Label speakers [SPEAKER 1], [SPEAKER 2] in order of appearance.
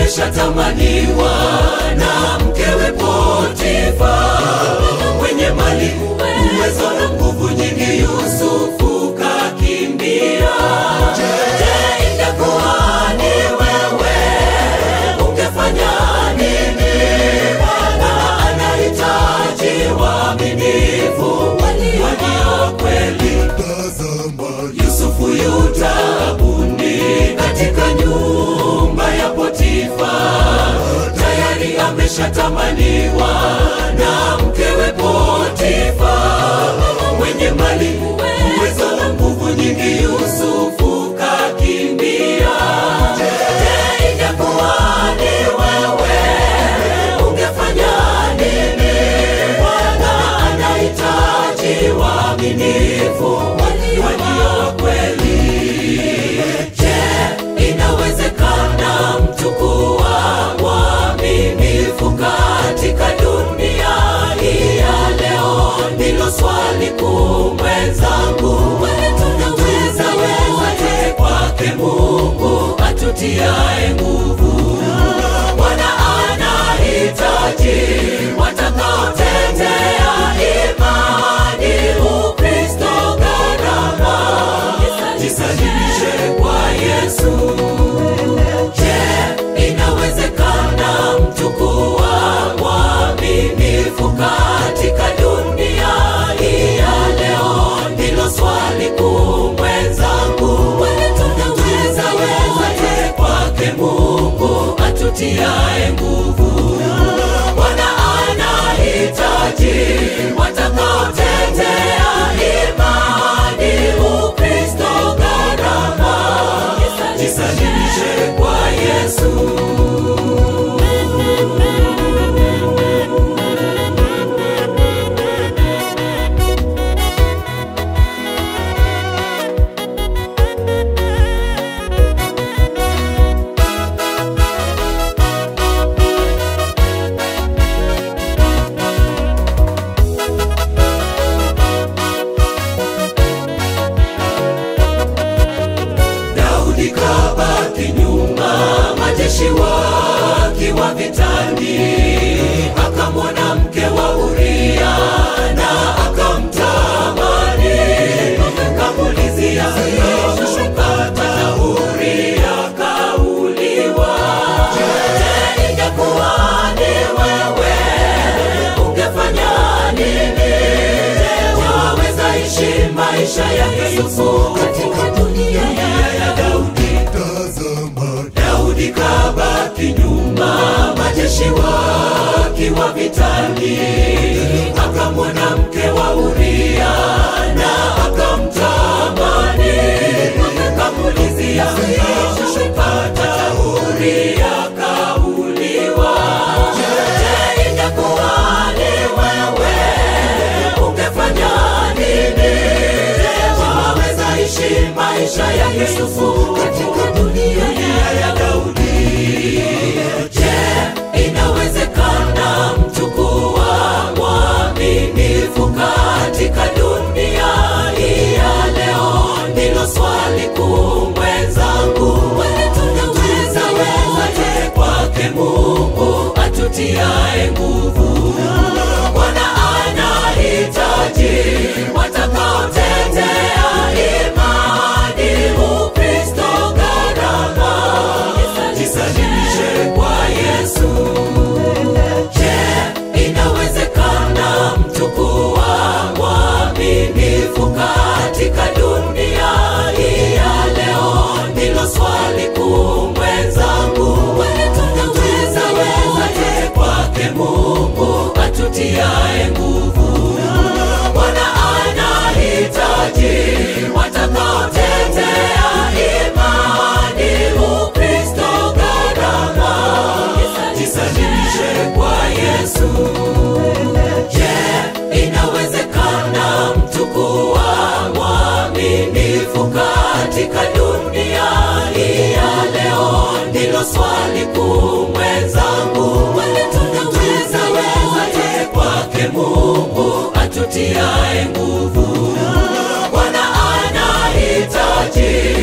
[SPEAKER 1] ameshatamaniwa na mkewe Potifa, mwenye mali, uwezo na nguvu nyingi. Yusufu kakimbia. Je, ingekuwa ni wewe ungefanya nini? Bwana anahitaji waaminifu walio kweli. Yusufu yu taabuni katika nyumba ya Potifa, tayari ameshatamaniwa na mkewe Potifa, mwenye mali, uwezo na nguvu nyingi. Yusufu kakimbia. Je, ingekuwa ni wewe ungefanya nini? Bwana anahitaji waaminifu walio kweli. Je, inawezekana mtu kuwa mwaminifu katika dunia hii ya leo? Ndilo swali kuu mwenzangu. Tunaweza wote kwake Mungu atutiaye nguvu. Bwana anahitaji watakaotetea imani, Ukristo, gharama, jisalimishe kwa Yesu. Je, inawezekana mtu kuwa mwaminifu katika dunia hii ya leo? Ndilo swali kuu mwenzangu. Tunaweza wote kwake Mungu atutiaye nguvu. Bwana anahitaji watakaotetea imani, Ukristo, gharama, jisalimishe kwa Yesu. Daudi kabaki nyuma, majeshi wakiwa vitani, akamwona mke wa Uria na akamtamani, kamulizia kupata Uria kauliwa. Je, ingekuwa ni wewe ungefanya nini? Waweza ishi maisha yake Yusufu katika dunia ya Daudi. Daudi kabaki nyuma, majeshi wakiwa vitani, akamwona mke wa Uria na akamtamani, kamulizia kupata Uria kauliwa. Je, ingekuwa ni wewe ungefanya nini? Waweza ishi maisha ya Yusufu katika dunia ya Daudi. Je, inawezekana mtu kuwa mwaminifu katika dunia hii ya leo? Ndilo swali kuu mwenzangu. Tunaweza wote kwake Mungu atutiaye nguvu. Bwana anahitaji watakaotetea imani, Ukristo, gharama, jisalimishe kwa Yesu. Je, inawezekana mtu kuwa mwaminifu katika dunia hii ya leo? Ndilo swali kuu mwenzangu. Tunaweza wote kwake Mungu atutiaye nguvu. Bwana anahitaji watakaotetea imani, Ukristo, gharama, jisalimishe kwa Yesu. Je, inawezekana mtu kuwa mwaminifu katika dunia hii ya leo? Ndilo swali kuu mwenzangu. Tunaweza wote kwake Mungu atutiaye nguvu. Bwana anahitaji